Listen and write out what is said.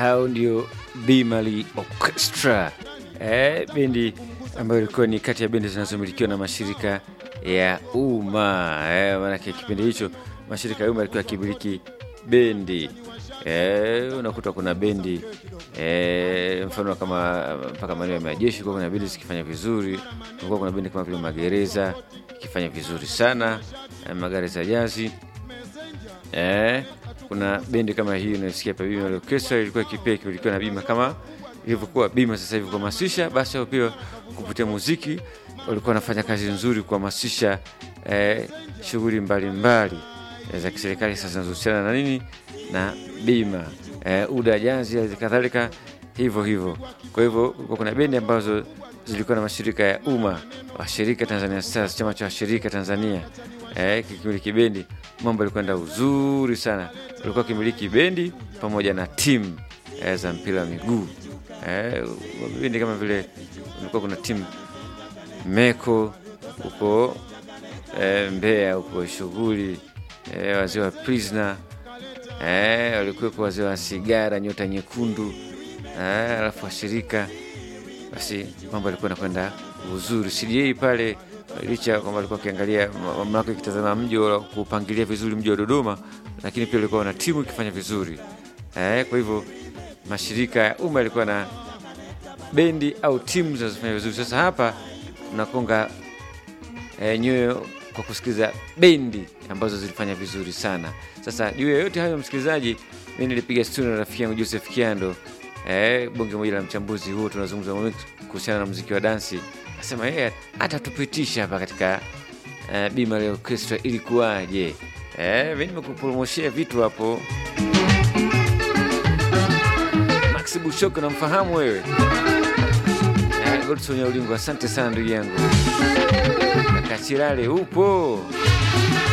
hao ndio Bimali Orchestra eh, bendi ambayo ilikuwa ni kati ya bendi zinazomilikiwa na mashirika ya umma eh, maanake kipindi hicho mashirika ya umma yalikuwa yakimiliki bendi eh, unakuta kuna bendi eh, mfano kama mpaka maeneo ya majeshi kuwa kuna bendi zikifanya vizuri, kulikuwa kuna bendi kama vile magereza ikifanya vizuri sana eh, magari za jazi eh, kuna bendi kama hii unasikia hapa Bima Orchestra ilikuwa ikipea ikimilikiwa na Bima kama ilivyokuwa Bima sasa hivi kuhamasisha, basi hao pia kupitia muziki walikuwa wanafanya kazi nzuri kuhamasisha eh, shughuli mbalimbali eh, za kiserikali sasa zinazohusiana na nini na bima eh, UDA jazi kadhalika hivyo hivyo. Kwa hivyo kulikuwa kuna bendi ambazo zilikuwa na mashirika ya umma, washirika Tanzania Stars, chama cha washirika Tanzania eh, kikimiliki bendi, mambo yalikwenda uzuri sana. Walikuwa kimiliki bendi pamoja na timu eh, za mpira wa miguu eh, bendi kama vile kulikuwa kuna timu Meko huko eh, Mbeya huko shughuli eh, wazee wa Prisoner eh, walikuwepo wazee wa sigara nyota nyekundu eh, alafu washirika basi mambo alikuwa nakwenda uzuri. CDA pale licha ya kwamba alikuwa akiangalia mamlaka ikitazama mji wa kupangilia vizuri mji wa Dodoma, lakini pia ulikuwa na timu ikifanya vizuri eh, kwa hivyo mashirika ya umma yalikuwa na bendi au timu zinazofanya vizuri. Sasa hapa tunakonga eh, nyoyo kwa kusikiliza bendi ambazo zilifanya vizuri sana. Sasa juu ya yote hayo, msikilizaji, mi nilipiga studio na rafiki yangu Joseph Kiando eh, bonge moja la mchambuzi huo, tunazungumza mambo mengi kuhusiana na muziki wa dansi. Asema yeye atatupitisha hapa katika eh, Bima la Orchestra ilikuwaje. Eh, mi nimekupromoshia vitu hapo. Max Bushoko, namfahamu wewe eh, Godson ya Ulingo, asante sana ndugu yangu. Kachirale upo